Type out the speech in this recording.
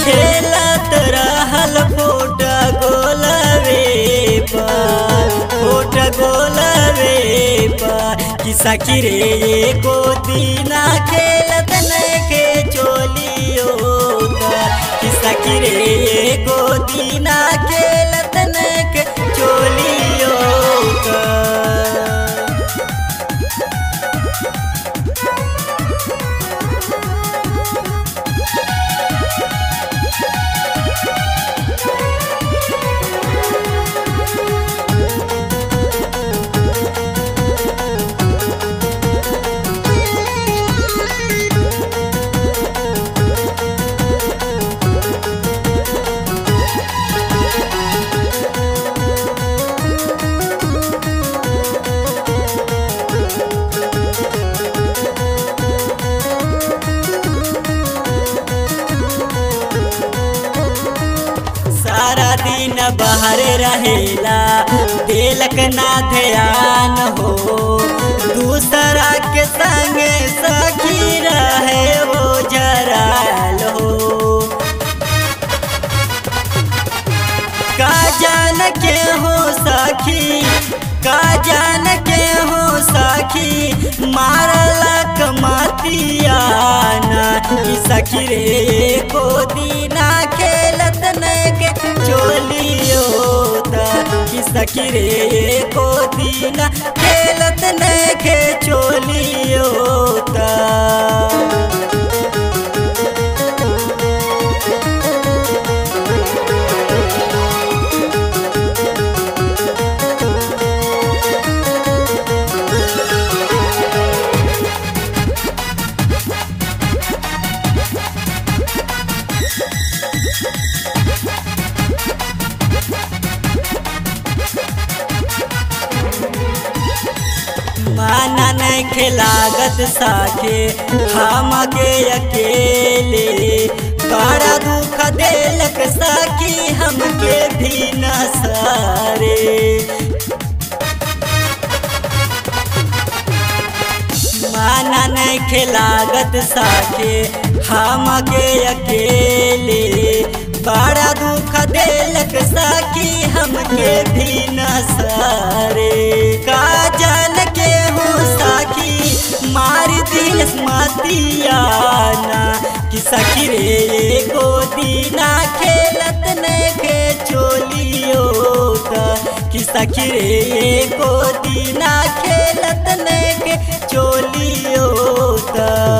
खेलत रहल फोट गोलवे पर फोट गोलवे पर कि सखी रे एको दीना खेलत नखे चोलियो कि सखी रे एको दीना खेलत नखे चोलियो सारा दिन बाहर रहेला दिलक ना ध्यान हो दूसरा के संग सखी रहे वो जराल हो का जान के हो सखी का जान के हो सखी मारला कमातियाना कि सखी रे को दीना खेलत नके चोलियो कि सखी रे को दीना खेलत नके चोलियो माना नहीं खिलागत साके हम के अकेले बड़ा दुख देलक साकी हमके भी न सारे माना नहीं खिलागत साके हम के अकेले बड़ा दुख देलक साकी हमके भी न सारे का जान के हो साकी मार दिल मतियाना कि सखी रे को दीना खेलत ने के चोलियो कि सखी रे को दीना खेलत ने के चोलियो